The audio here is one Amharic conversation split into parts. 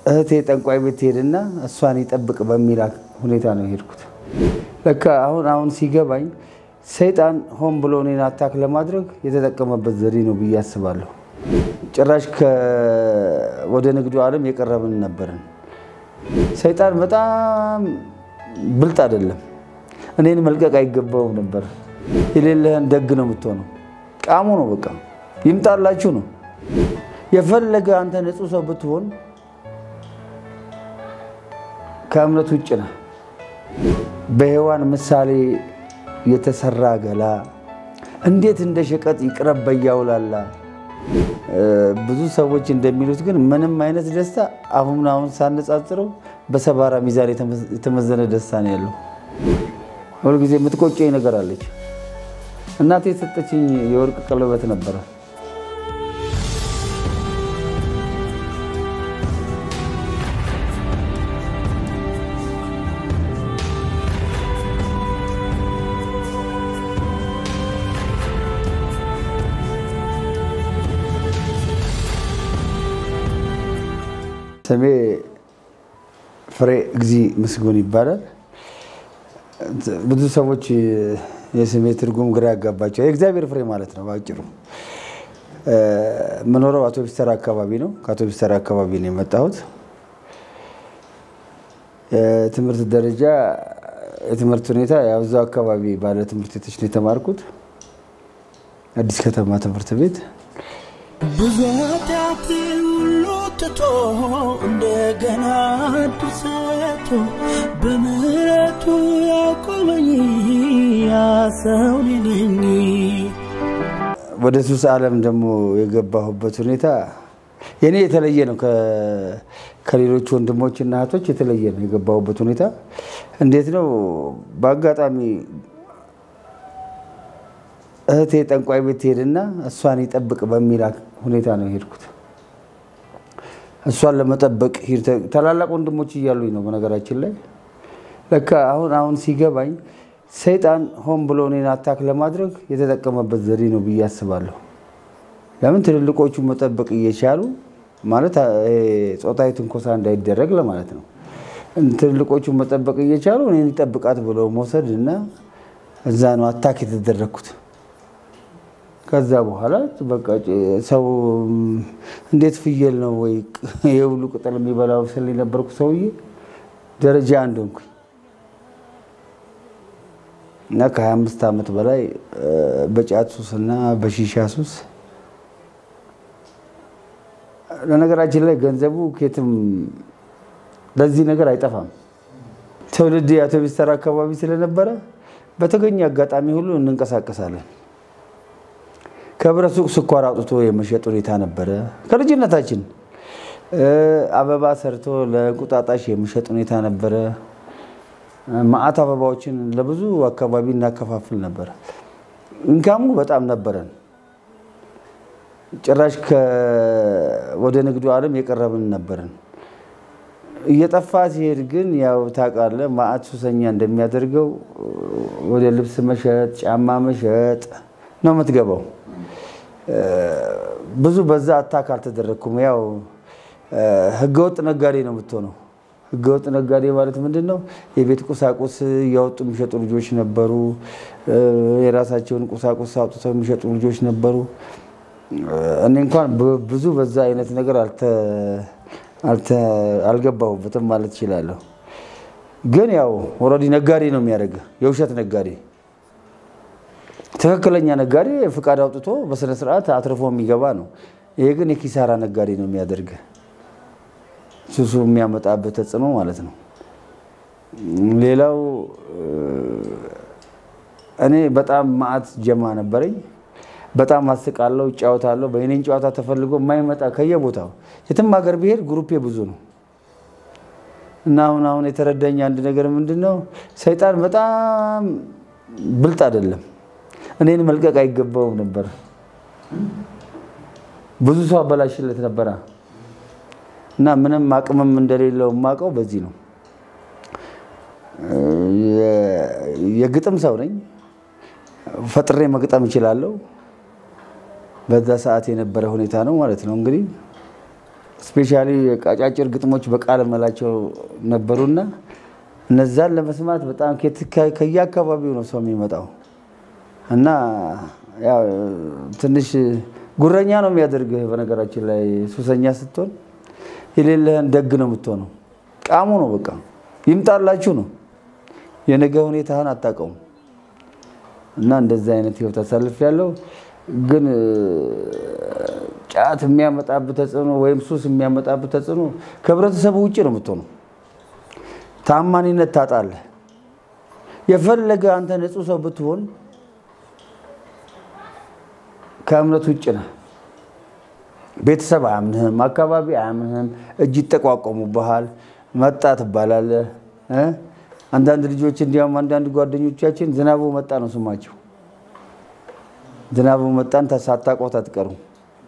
እህቴ ጠንቋይ ቤት ትሄድና እሷን ይጠብቅ በሚል ሁኔታ ነው የሄድኩት። ለካ አሁን አሁን ሲገባኝ ሰይጣን ሆን ብሎ እኔን አታክ ለማድረግ የተጠቀመበት ዘዴ ነው ብዬ አስባለሁ። ጭራሽ ወደ ንግዱ ዓለም የቀረብን ነበርን። ሰይጣን በጣም ብልጥ አይደለም። እኔን መልቀቅ አይገባውም ነበር። የሌለህን ደግ ነው የምትሆነው። ቃሙ ነው በቃ ይምጣላችሁ ነው። የፈለገ አንተ ንጹህ ሰው ብትሆን ከእምነት ውጭ ነህ። በሔዋን ምሳሌ የተሰራ ገላ እንዴት እንደ ሸቀጥ ይቅረብ በያውላላ። ብዙ ሰዎች እንደሚሉት ግን ምንም አይነት ደስታ አሁን አሁን ሳነጻጽረው በሰባራ ሚዛን የተመዘነ ደስታ ነው ያለው። ሁልጊዜ የምትቆጨኝ ነገር አለች። እናቴ የሰጠችኝ የወርቅ ቀለበት ነበረ። ስሜ ፍሬ እግዚ ምስጉን ይባላል። ብዙ ሰዎች የስሜ ትርጉም ግራ ያጋባቸው የእግዚአብሔር ፍሬ ማለት ነው በአጭሩ። የምኖረው አውቶቢስ ተራ አካባቢ ነው። ከአውቶቢስ ተራ አካባቢ ነው የመጣሁት። የትምህርት ደረጃ የትምህርት ሁኔታ ያው እዛው አካባቢ ባለ ትምህርት ቤቶች ነው የተማርኩት። አዲስ ከተማ ትምህርት ቤት ብዙ ኃጢአት ሁሉ ትቶ እንደገና ድሰቶ በምሕረቱ ያቆመኝ ያሰው ነኝ። ወደ ሱስ ዓለም ደግሞ የገባሁበት ሁኔታ የኔ የተለየ ነው። ከሌሎች ወንድሞችና እህቶች የተለየ ነው የገባሁበት ሁኔታ። እንዴት ነው? በአጋጣሚ እህቴ ጠንቋይ ቤት ትሄድና እሷን ይጠብቅ በሚል ሁኔታ ነው የሄድኩት። እሷን ለመጠበቅ ታላላቅ ወንድሞች እያሉኝ ነው። በነገራችን ላይ ለካ አሁን አሁን ሲገባኝ ሰይጣን ሆን ብሎ እኔን አታክ ለማድረግ የተጠቀመበት ዘዴ ነው ብዬ አስባለሁ። ለምን ትልልቆቹ መጠበቅ እየቻሉ ማለት ጾታዊ ትንኮሳ እንዳይደረግ ለማለት ነው። ትልልቆቹ መጠበቅ እየቻሉ እኔን ይጠብቃት ብለው መውሰድ እና እዛ ነው አታክ የተደረግኩት። ከዛ በኋላ በቃ ሰው እንዴት ፍየል ነው ወይ የሁሉ ቅጠል የሚበላው ስል የነበርኩ ሰውዬ ደረጃ አንድ ሆንኩኝ እና ከ25 ዓመት በላይ በጫት ሱስ እና በሺሻ ሱስ ለነገራችን ላይ ገንዘቡ ኬትም ለዚህ ነገር አይጠፋም። ትውልድ የአውቶቢስ ተራ አካባቢ ስለነበረ በተገኘ አጋጣሚ ሁሉ እንንቀሳቀሳለን። ከህብረት ሱቅ ስኳር አውጥቶ የመሸጥ ሁኔታ ነበረ። ከልጅነታችን አበባ ሰርቶ ለእንቁጣጣሽ የመሸጥ ሁኔታ ነበረ። መዓት አበባዎችን ለብዙ አካባቢ እናከፋፍል ነበረ። ኢንካሙ በጣም ነበረን። ጭራሽ ወደ ንግዱ ዓለም የቀረብን ነበረን። እየጠፋ ሲሄድ ግን ያው ታውቃለህ፣ መዓት ሱሰኛ እንደሚያደርገው ወደ ልብስ መሸጥ፣ ጫማ መሸጥ ነው የምትገባው። ብዙ በዛ አታክ አልተደረግኩም። ያው ህገወጥ ነጋዴ ነው የምትሆነው። ህገወጥ ነጋዴ ማለት ምንድን ነው? የቤት ቁሳቁስ እያወጡ የሚሸጡ ልጆች ነበሩ። የራሳቸውን ቁሳቁስ አውጥተው የሚሸጡ ልጆች ነበሩ። እኔ እንኳን ብዙ በዛ አይነት ነገር አልገባሁበትም ማለት እችላለሁ። ግን ያው ኦልሬዲ ነጋዴ ነው የሚያደርገው፣ የውሸት ነጋዴ ትክክለኛ ነጋዴ ፍቃድ አውጥቶ በስነ ስርዓት አትርፎ የሚገባ ነው። ይሄ ግን የኪሳራ ነጋዴ ነው የሚያደርግ ሱሱ የሚያመጣበት ተጽዕኖ ማለት ነው። ሌላው እኔ በጣም መዓት ጀማ ነበረኝ። በጣም አስቃለሁ፣ እጫወታለሁ። በእኔን ጨዋታ ተፈልጎ የማይመጣ ከየቦታው የትም ሀገር ብሄድ ግሩፔ ብዙ ነው እና አሁን አሁን የተረዳኝ አንድ ነገር ምንድን ነው፣ ሰይጣን በጣም ብልጥ አይደለም። እኔን መልቀቅ አይገባውም ነበር። ብዙ ሰው አበላሽለት ነበረ እና ምንም አቅምም እንደሌለው የማውቀው በዚህ ነው። የግጥም ሰው ነኝ። ፈጥሬ መግጠም እችላለሁ። በዛ ሰዓት የነበረ ሁኔታ ነው ማለት ነው። እንግዲህ ስፔሻሊ አጫጭር ግጥሞች በቃል መላቸው ነበሩና እነዛን ለመስማት በጣም ከየአካባቢው ነው ሰው የሚመጣው እና ያው ትንሽ ጉረኛ ነው የሚያደርግህ። በነገራችን ላይ ሱሰኛ ስትሆን የሌለህን ደግ ነው የምትሆነው። ቃሙ ነው በቃ ይምጣላችሁ ነው። የነገ ሁኔታህን አታውቀውም። እና እንደዚህ አይነት ህይወት አሳልፍ ያለው ግን ጫት የሚያመጣብህ ተጽዕኖ ወይም ሱስ የሚያመጣብህ ተጽዕኖ ከህብረተሰቡ ውጭ ነው የምትሆነው። ታማኒነት ታጣለህ። የፈለገ አንተ ንጹህ ሰው ብትሆን ከእምነት ውጭ ነህ። ቤተሰብ አያምንህም፣ አካባቢ አያምንህም፣ እጅ ይጠቋቆሙብሃል፣ መጣ ትባላለህ። አንዳንድ ልጆች እንዲያውም አንዳንድ ጓደኞቻችን ዝናቡ መጣ ነው ስማቸው። ዝናቡ መጣን ሳታውቁት አትቀሩም።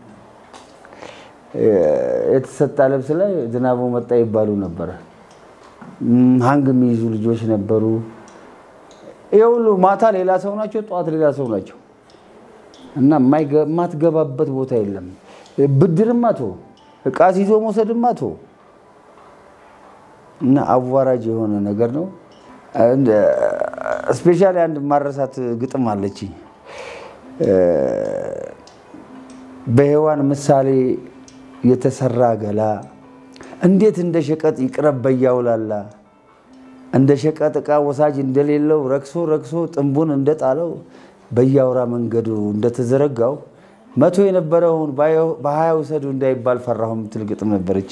የተሰጣ ልብስ ላይ ዝናቡ መጣ ይባሉ ነበረ። ሀንግ የሚይዙ ልጆች ነበሩ። ይህ ሁሉ ማታ ሌላ ሰው ናቸው፣ ጠዋት ሌላ ሰው ናቸው። እና የማትገባበት ቦታ የለም። ብድርማ ቶ እቃ ይዞ መውሰድማ ቶ እና አዋራጅ የሆነ ነገር ነው። ስፔሻሊ አንድ ማረሳት ግጥም አለች። በሔዋን ምሳሌ የተሰራ ገላ እንዴት እንደ ሸቀጥ ይቅረብ በያውላላ እንደ ሸቀጥ ዕቃ ወሳጅ እንደሌለው ረክሶ ረክሶ ጥንቡን እንደጣለው በያውራ መንገዱ እንደተዘረጋው መቶ የነበረውን በሀያ ውሰዱ እንዳይባል ፈራሁ የምትል ግጥም ነበረች።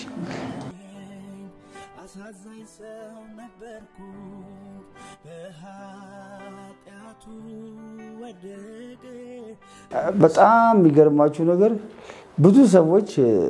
አሳዛኝ ሰው ነበርኩ በኃጢአቱ ወደቀ በጣም የሚገርማችሁ ነገር ብዙ ሰዎች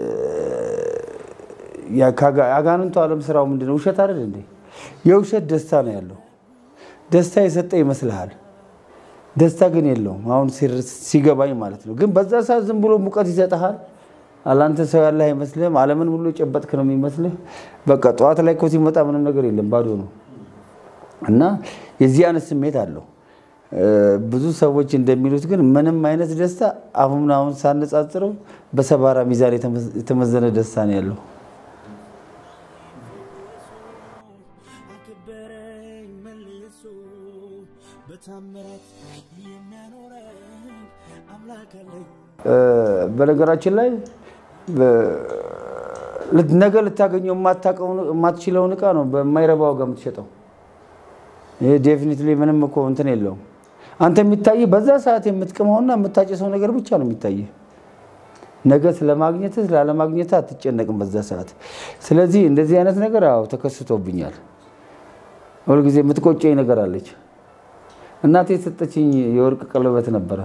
የአጋንንቱ ዓለም ስራው ምንድን ነው? ውሸት አይደል እንዴ? የውሸት ደስታ ነው ያለው። ደስታ የሰጠ ይመስልሃል፣ ደስታ ግን የለውም። አሁን ሲገባኝ ማለት ነው። ግን በዛ ሰዓት ዝም ብሎ ሙቀት ይሰጥሃል። አላንተ ሰው ያለህ አይመስልህም። ዓለምን ሁሉ የጨበጥክ ነው የሚመስልህ። በቃ ጠዋት ላይ እኮ ሲመጣ ምንም ነገር የለም፣ ባዶ ነው። እና የዚህ አይነት ስሜት አለው። ብዙ ሰዎች እንደሚሉት ግን ምንም አይነት ደስታ አሁን አሁን ሳነጻጽረው በሰባራ ሚዛን የተመዘነ ደስታ ነው ያለው። አከበረኝ መልሶ በታምራት የሚያኖረኝ አምላክ አለኝ። በነገራችን ላይ ነገ ልታገኘው የማትችለውን እቃ ነው በማይረባ ዋጋ የምትሸጠው። ይሄ ዴፊኒትሊ ምንም እኮ እንትን የለውም። አንተ የሚታይ በዛ ሰዓት የምትቅመውና የምታጨሰው ነገር ብቻ ነው የሚታይ። ነገ ስለማግኘትህ ስላለማግኘትህ አትጨነቅም በዛ ሰዓት። ስለዚህ እንደዚህ አይነት ነገር አዎ ተከስቶብኛል። ሁልጊዜ የምትቆጨኝ ነገር አለች። እናቴ የሰጠችኝ የወርቅ ቀለበት ነበረ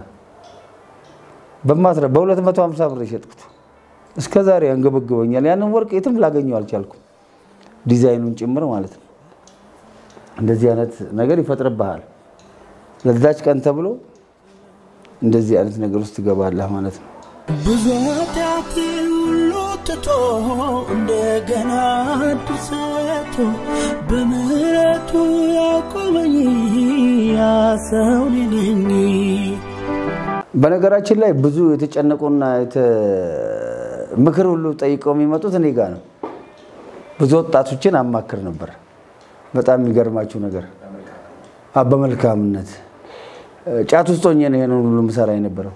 በማስረ በ250 ብር የሸጥኩት እስከ ዛሬ ያንገበግበኛል። ያንን ወርቅ የትም ላገኘው አልቻልኩም፣ ዲዛይኑን ጭምር ማለት ነው። እንደዚህ አይነት ነገር ይፈጥርብሃል። ለዛች ቀን ተብሎ እንደዚህ አይነት ነገር ውስጥ ትገባለህ ማለት ነው። ብዙ ኃጢአት ሁሉ ትቶ እንደገና ድርሰቶ በምሕረቱ ያቆመኝ ያ ሰው እኔ ነኝ። በነገራችን ላይ ብዙ የተጨነቁና ምክር ሁሉ ጠይቀው የሚመጡት እኔ ጋ ነው። ብዙ ወጣቶችን አማክር ነበር። በጣም የሚገርማችሁ ነገር አ- በመልካምነት ጫት ውስጥ ሆኜ ነው ይሄንን ሁሉ ምሰራ የነበረው።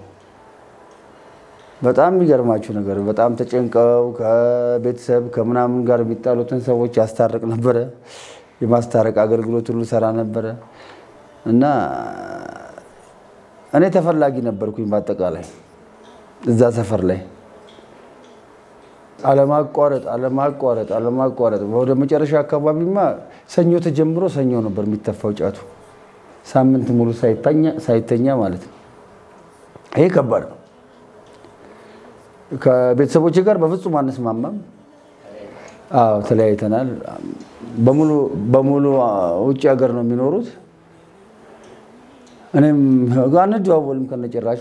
በጣም የሚገርማችሁ ነገር በጣም ተጨንቀው ከቤተሰብ ከምናምን ጋር የሚጣሉትን ሰዎች ያስታርቅ ነበረ። የማስታረቅ አገልግሎት ሁሉ ሰራ ነበረ እና እኔ ተፈላጊ ነበርኩኝ በአጠቃላይ እዛ ሰፈር ላይ አለማቋረጥ አለማቋረጥ አለማቋረጥ ወደ መጨረሻ አካባቢማ ሰኞ ተጀምሮ ሰኞ ነበር የሚተፋው ጫቱ ሳምንት ሙሉ ሳይተኛ- ሳይተኛ ማለት ነው። ይሄ ከባድ ነው። ከቤተሰቦች ጋር በፍጹም አንስማማም። አዎ ተለያይተናል። በሙሉ በሙሉ ውጭ ሀገር ነው የሚኖሩት። እኔም አንደዋወልም ከነጭራሹ።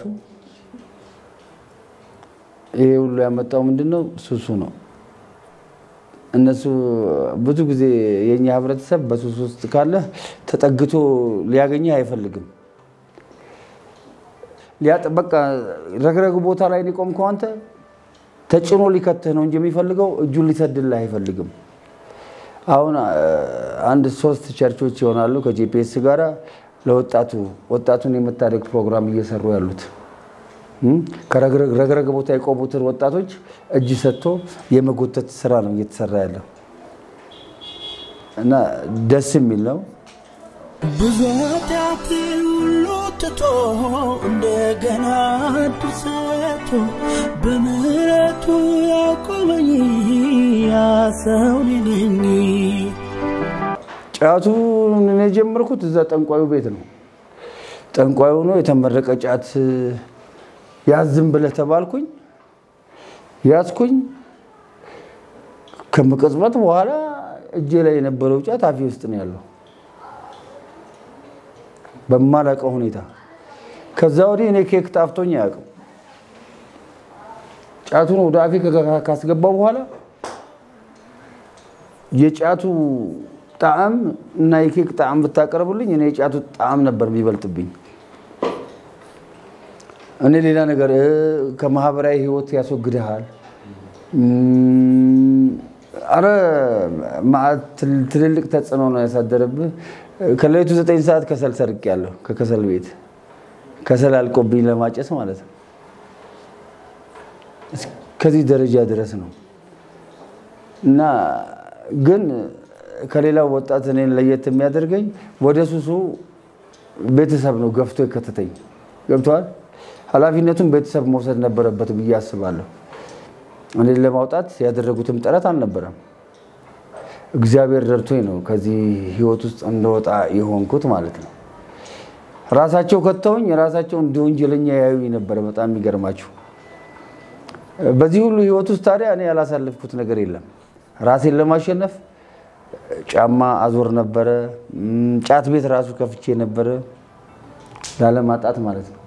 ይሄ ሁሉ ያመጣው ምንድን ነው? ሱሱ ነው። እነሱ ብዙ ጊዜ የኛ ህብረተሰብ በሱስ ውስጥ ካለ ተጠግቶ ሊያገኘህ አይፈልግም። ሊያጥ በቃ ረግረግ ቦታ ላይ የቆምከው አንተ ተጭኖ ሊከትህ ነው እንጂ የሚፈልገው እጁን ሊሰድልህ አይፈልግም። አሁን አንድ ሶስት ቸርቾች ይሆናሉ ከጂፒኤስ ጋራ ለወጣቱ ወጣቱን የመታደግ ፕሮግራም እየሰሩ ያሉት ከረግረግ ቦታ የቆሙትን ወጣቶች እጅ ሰጥቶ የመጎተት ስራ ነው እየተሰራ ያለው እና ደስ የሚል ነው። ብዙ ኃጢአቴን ሁሉ ትቶ እንደገና ድርሰቶ በምሕረቱ ያቆመኝ ያ ሰው እኔ ነኝ። ጫቱን እኔ የጀመርኩት እዛ ጠንቋዩ ቤት ነው። ጠንቋዩ ነው የተመረቀ ጫት ያዝም ብለህ ተባልኩኝ፣ ያዝኩኝ። ከመቀጽበት በኋላ እጄ ላይ የነበረው ጫት አፌ ውስጥ ነው ያለው በማላውቀው ሁኔታ። ከዛ ወዲህ እኔ ኬክ ጣፍቶኝ አያውቅም። ጫቱን ወደ አፌ ካስገባው በኋላ የጫቱ ጣዕም እና የኬክ ጣዕም ብታቀርብልኝ እኔ የጫቱ ጣዕም ነበር የሚበልጥብኝ። እኔ ሌላ ነገር ከማህበራዊ ህይወት ያስወግድሃል። አረ ትልልቅ ተጽዕኖ ነው ያሳደረብህ። ከሌሊቱ ዘጠኝ ሰዓት ከሰል ሰርቄያለሁ። ከከሰል ቤት ከሰል አልቆብኝ ለማጨስ ማለት ነው። ከዚህ ደረጃ ድረስ ነው እና ግን ከሌላው ወጣት እኔን ለየት የሚያደርገኝ ወደ ሱሱ ቤተሰብ ነው ገፍቶ የከተተኝ። ገብተዋል። ኃላፊነቱን ቤተሰብ መውሰድ ነበረበት ብዬ አስባለሁ። እኔን ለማውጣት ያደረጉትም ጥረት አልነበረም። እግዚአብሔር ረድቶኝ ነው ከዚህ ህይወት ውስጥ እንደወጣ የሆንኩት ማለት ነው። ራሳቸው ከተውኝ ራሳቸው እንደ ወንጀለኛ ያዩኝ ነበረ። በጣም የሚገርማችሁ በዚህ ሁሉ ህይወት ውስጥ ታዲያ እኔ ያላሳለፍኩት ነገር የለም። ራሴን ለማሸነፍ ጫማ አዞር ነበረ። ጫት ቤት ራሱ ከፍቼ ነበረ ላለማጣት ማለት ነው።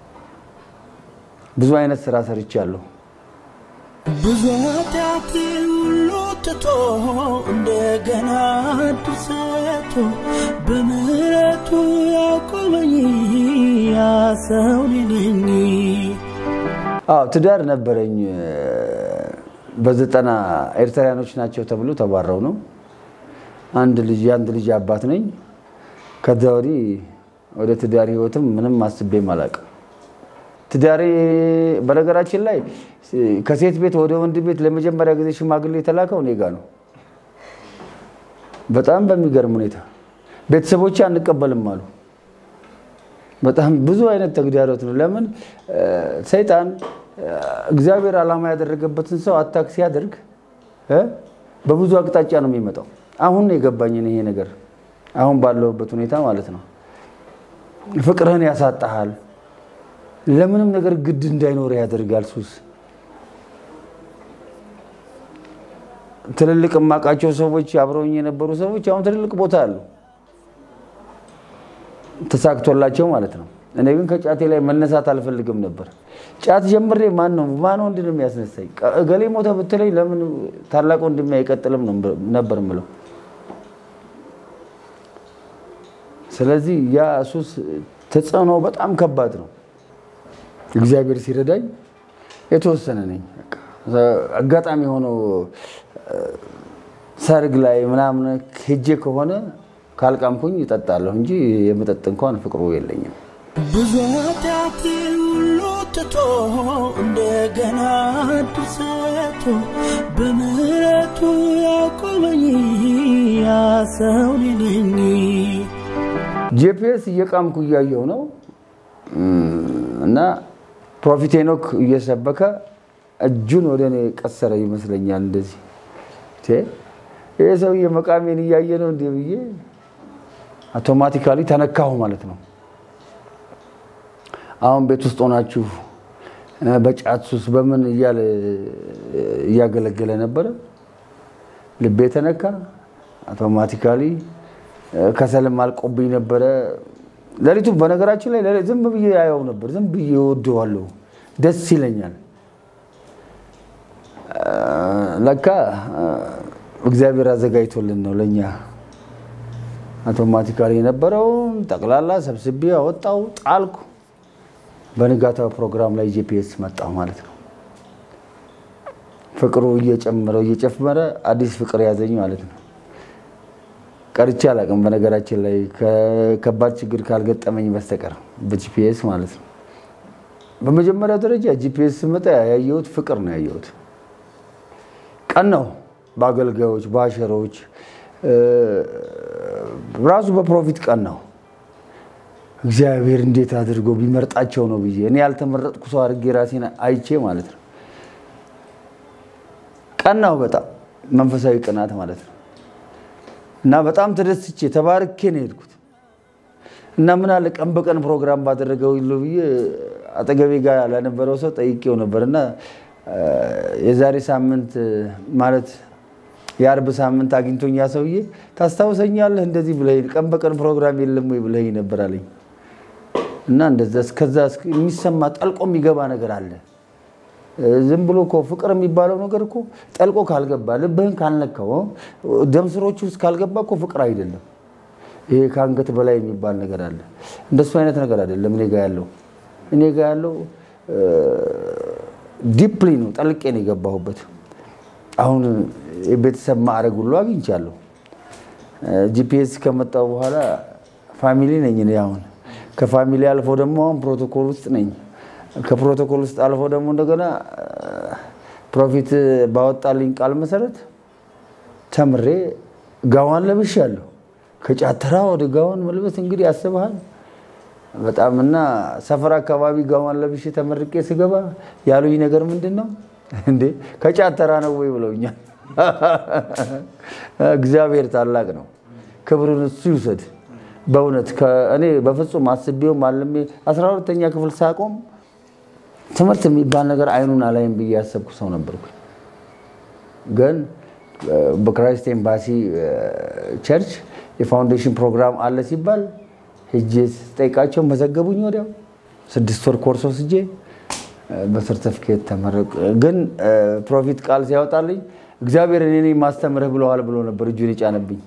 ብዙ አይነት ስራ ሰርቻለሁ። ብዙ ኃጢአቴን ሁሉ ትቶ እንደገና ድርሰቶ በምሕረቱ ያቆመኝ ያ ሰው እኔ ነኝ። አዎ ትዳር ነበረኝ። በዘጠና ኤርትራውያኖች ናቸው ተብሎ ተባረው ነው። አንድ ልጅ የአንድ ልጅ አባት ነኝ። ከዛ ወዲህ ወደ ትዳር ህይወትም ምንም አስቤም አላውቅም። ትዳሬ በነገራችን ላይ ከሴት ቤት ወደ ወንድ ቤት ለመጀመሪያ ጊዜ ሽማግሌ የተላከው እኔ ጋ ነው። በጣም በሚገርም ሁኔታ ቤተሰቦቼ አንቀበልም አሉ። በጣም ብዙ አይነት ተግዳሮት ነው። ለምን ሰይጣን እግዚአብሔር ዓላማ ያደረገበትን ሰው አታክ ሲያደርግ በብዙ አቅጣጫ ነው የሚመጣው። አሁን ነው የገባኝን ይሄ ነገር አሁን ባለሁበት ሁኔታ ማለት ነው። ፍቅርህን ያሳጣሃል። ለምንም ነገር ግድ እንዳይኖር ያደርጋል ሱስ። ትልልቅ የማውቃቸው ሰዎች አብረውኝ የነበሩ ሰዎች አሁን ትልልቅ ቦታ አሉ፣ ተሳክቶላቸው ማለት ነው። እኔ ግን ከጫቴ ላይ መነሳት አልፈልግም ነበር። ጫት ጀምሬ ማን ነው ማን ወንድ ነው የሚያስነሳኝ? እገሌ ሞተ ብትለኝ ለምን ታላቅ ወንድሜ አይቀጥልም ነበር ምለው። ስለዚህ ያ ሱስ ተጽዕኖ በጣም ከባድ ነው። እግዚአብሔር ሲረዳኝ የተወሰነ ነኝ። አጋጣሚ የሆነው ሰርግ ላይ ምናምን ሄጄ ከሆነ ካልቃምኩኝ ይጠጣለሁ እንጂ የመጠጥ እንኳን ፍቅሩ የለኝም። ብዙ ኃጢአቴን ሁሉ ትቶ እንደገና ድርሰቶ በምሕረቱ ያቆመኝ ያ ሰው እኔ ነኝ። ጂፒኤስ እየቃምኩ እያየው ነው እና ፕሮፊት ሄኖክ እየሰበከ እጁን ወደ እኔ ቀሰረ ይመስለኛል። እንደዚህ ይህ ሰውዬ መቃሜን እያየ ነው እንዲህ ብዬ አውቶማቲካሊ ተነካሁ ማለት ነው። አሁን ቤት ውስጥ ሆናችሁ በጫት ሱስ በምን እያለ እያገለገለ ነበረ። ልቤ ተነካ አውቶማቲካሊ። ከሰልም አልቆብኝ ነበረ። ሌሊቱ በነገራችን ላይ ዝም ብዬ ያየው ነበር። ዝም ብዬ እወደዋለሁ፣ ደስ ይለኛል። ለካ እግዚአብሔር አዘጋጅቶልን ነው ለእኛ። አውቶማቲካሊ የነበረውን ጠቅላላ ሰብስቤ አወጣው፣ ጣልኩ። በንጋታው ፕሮግራም ላይ ጂፒኤስ መጣው ማለት ነው። ፍቅሩ እየጨመረ እየጨመረ አዲስ ፍቅር ያዘኝ ማለት ነው። ቀርቼ አላውቅም። በነገራችን ላይ ከባድ ችግር ካልገጠመኝ በስተቀር በጂፒኤስ ማለት ነው። በመጀመሪያ ደረጃ ጂፒኤስ ስመጣ ያየሁት ፍቅር ነው ያየሁት። ቀን ነው በአገልጋዮች በአሸሮች ራሱ በፕሮፊት ቀን ነው። እግዚአብሔር እንዴት አድርጎ ቢመርጣቸው ነው ብዬ እኔ ያልተመረጥኩ ሰው አድርጌ ራሴን አይቼ ማለት ነው። ቀናው በጣም መንፈሳዊ ቅናት ማለት ነው። እና በጣም ተደስቼ ተባርኬ ነው የሄድኩት። እና ምን አለ ቀን በቀን ፕሮግራም ባደረገው ይሉ ብዬ አጠገቤ ጋር ላነበረው ሰው ጠይቄው ነበር እና የዛሬ ሳምንት ማለት የአርብ ሳምንት አግኝቶኛ ሰውዬ ታስታውሰኛለህ እንደዚህ ብለኸኝ ቀን በቀን ፕሮግራም የለም ወይ ብለኸኝ ነበር አለኝ። እና እንደዛ እስከዛ የሚሰማ ጠልቆ የሚገባ ነገር አለ። ዝም ብሎ እኮ ፍቅር የሚባለው ነገር እኮ ጠልቆ ካልገባ ልብህን ካልነካው ደም ስሮች ውስጥ ካልገባ እኮ ፍቅር አይደለም። ይሄ ከአንገት በላይ የሚባል ነገር አለ። እንደሱ አይነት ነገር አይደለም እኔ ጋ ያለው እኔ ጋ ያለው ዲፕሊ ነው፣ ጠልቄ ነው የገባሁበት። አሁን የቤተሰብ ማዕረግ ሁሉ አግኝቻለሁ። ጂፒኤስ ከመጣው በኋላ ፋሚሊ ነኝ እኔ አሁን። ከፋሚሊ አልፎ ደግሞ አሁን ፕሮቶኮል ውስጥ ነኝ። ከፕሮቶኮል ውስጥ አልፎ ደግሞ እንደገና ፕሮፊት ባወጣልኝ ቃል መሰረት ተምሬ ጋዋን ለብሻለሁ። ከጫተራ ወደ ጋዋን መልበስ እንግዲህ ያስበሃል በጣም እና ሰፈር አካባቢ ጋዋን ለብሼ ተመርቄ ስገባ ያሉኝ ነገር ምንድን ነው እንዴ ከጫተራ ነው ወይ ብለውኛል። እግዚአብሔር ታላቅ ነው፣ ክብሩን እሱ ይውሰድ። በእውነት እኔ በፍጹም አስቤውም አልሜ አስራ ሁለተኛ ክፍል ሳቆም ትምህርት የሚባል ነገር አይኑን አላይም ብዬ ያሰብኩ ሰው ነበርኩ። ግን በክራይስት ኤምባሲ ቸርች የፋውንዴሽን ፕሮግራም አለ ሲባል ሄጄ ስጠይቃቸው መዘገቡኝ። ወዲያው ስድስት ወር ኮርስ ወስጄ በሰርተፍኬት ተመረቅ። ግን ፕሮፊት ቃል ሲያወጣልኝ እግዚአብሔር እኔ ማስተምርህ ብለዋል ብሎ ነበር እጁን የጫነብኝ።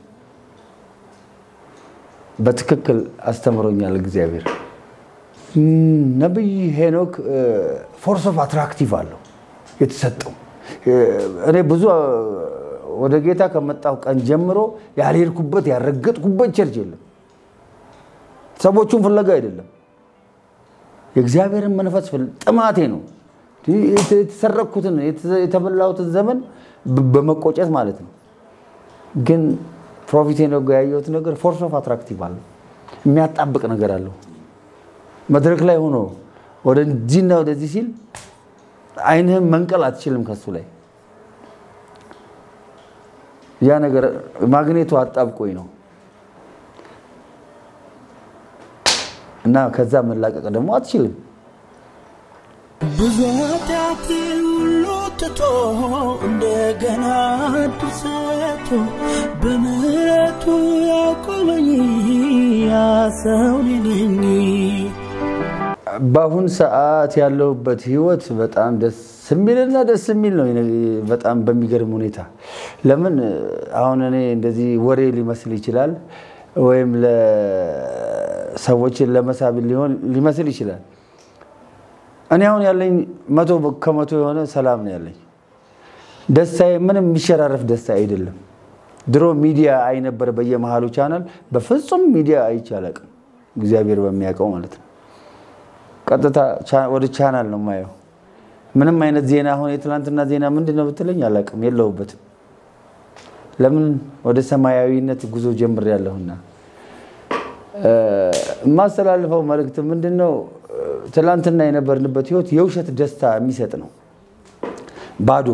በትክክል አስተምሮኛል እግዚአብሔር። ነቢይ ሄኖክ ፎርስ ኦፍ አትራክቲቭ አለው የተሰጠው። እኔ ብዙ ወደ ጌታ ከመጣሁ ቀን ጀምሮ ያልሄድኩበት ያልረገጥኩበት ቸርች የለም። ሰዎቹን ፍለጋ አይደለም፣ የእግዚአብሔርን መንፈስ ጥማቴ ነው። የተሰረቅኩትን የተበላሁትን ዘመን በመቆጨት ማለት ነው። ግን ፕሮፊት ነው ያየሁት ነገር ፎርስ ኦፍ አትራክቲቭ አለው፣ የሚያጣብቅ ነገር አለው። መድረክ ላይ ሆኖ ወደዚህና ወደዚህ ሲል አይንህም መንቀል አትችልም ከሱ ላይ ያ ነገር ማግኔቱ አጣብቆኝ ነው እና ከዛ መላቀቅ ደግሞ አትችልም። ብዙ ኃጢአት ሁሉ ትቶ እንደገና ድርሰቱ በምሕረቱ ያቆመኝ ያ ሰው ነኝ። በአሁን ሰዓት ያለሁበት ህይወት በጣም ደስ የሚልና ደስ የሚል ነው። በጣም በሚገርም ሁኔታ ለምን አሁን እኔ እንደዚህ ወሬ ሊመስል ይችላል፣ ወይም ሰዎችን ለመሳብ ሊሆን ሊመስል ይችላል። እኔ አሁን ያለኝ መቶ ከመቶ የሆነ ሰላም ነው ያለኝ። ደስታዬ ምንም የሚሸራረፍ ደስታ አይደለም። ድሮ ሚዲያ አይ ነበር በየመሃሉ ቻናል፣ በፍጹም ሚዲያ አይቼ አላውቅም። እግዚአብሔር በሚያውቀው ማለት ነው። ቀጥታ ወደ ቻናል ነው የማየው። ምንም አይነት ዜና አሁን የትናንትና ዜና ምንድን ነው ብትለኝ አላውቅም፣ የለሁበትም። ለምን ወደ ሰማያዊነት ጉዞ ጀምሬያለሁና። የማስተላልፈው መልእክት ምንድን ነው? ትላንትና የነበርንበት ህይወት የውሸት ደስታ የሚሰጥ ነው። ባዶ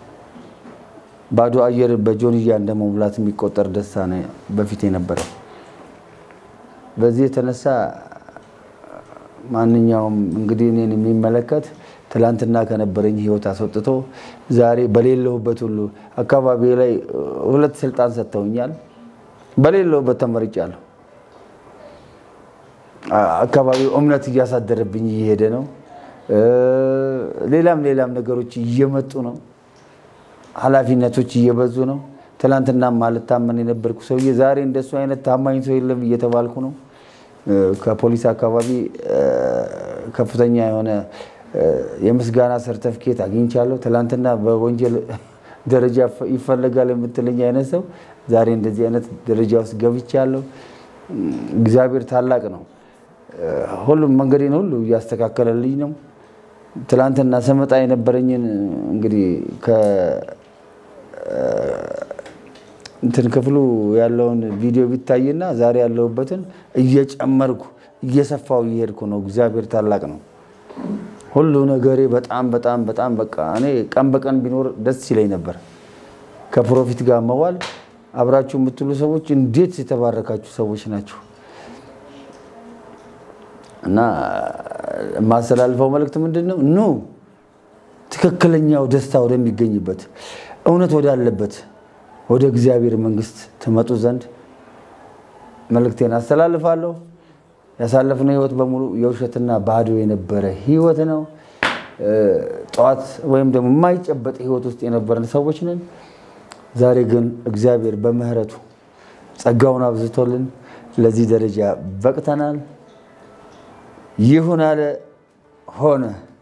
ባዶ አየር በጆንያ እንደ መሙላት የሚቆጠር ደስታ ነው በፊት የነበረው። በዚህ የተነሳ ማንኛውም እንግዲህ እኔን የሚመለከት ትላንትና ከነበረኝ ህይወት አስወጥቶ ዛሬ በሌለሁበት ሁሉ አካባቢ ላይ ሁለት ስልጣን ሰጥተውኛል። በሌለሁበት ተመርጫለሁ። አካባቢው እምነት እያሳደረብኝ እየሄደ ነው። ሌላም ሌላም ነገሮች እየመጡ ነው። ኃላፊነቶች እየበዙ ነው። ትላንትና ማልታመን የነበርኩ ሰውዬ ዛሬ እንደሱ አይነት ታማኝ ሰው የለም እየተባልኩ ነው። ከፖሊስ አካባቢ ከፍተኛ የሆነ የምስጋና ሰርተፍኬት አግኝቻለሁ። ትላንትና በወንጀል ደረጃ ይፈለጋል የምትለኝ አይነት ሰው ዛሬ እንደዚህ አይነት ደረጃ ውስጥ ገብቻለሁ። እግዚአብሔር ታላቅ ነው። ሁሉም መንገዴን ሁሉ እያስተካከለልኝ ነው። ትላንትና ስመጣ የነበረኝን እንግዲህ እንትን ክፍሉ ያለውን ቪዲዮ ቢታይና ዛሬ ያለሁበትን እየጨመርኩ እየሰፋው እየሄድኩ ነው። እግዚአብሔር ታላቅ ነው። ሁሉ ነገሬ በጣም በጣም በጣም በቃ እኔ ቀን በቀን ቢኖር ደስ ይለኝ ነበር። ከፕሮፊት ጋር መዋል አብራችሁ የምትሉ ሰዎች እንዴት የተባረካችሁ ሰዎች ናቸው። እና የማስተላልፈው መልእክት ምንድን ነው? ኑ ትክክለኛው ደስታ ወደሚገኝበት እውነት ወዳለበት ወደ እግዚአብሔር መንግስት ትመጡ ዘንድ መልእክቴን አስተላልፋለሁ። ያሳለፍነው ህይወት በሙሉ የውሸትና ባዶ የነበረ ህይወት ነው። ጠዋት ወይም ደግሞ የማይጨበጥ ህይወት ውስጥ የነበረን ሰዎች ነን። ዛሬ ግን እግዚአብሔር በምህረቱ ጸጋውን አብዝቶልን ለዚህ ደረጃ በቅተናል። ይሁን አለ ሆነ።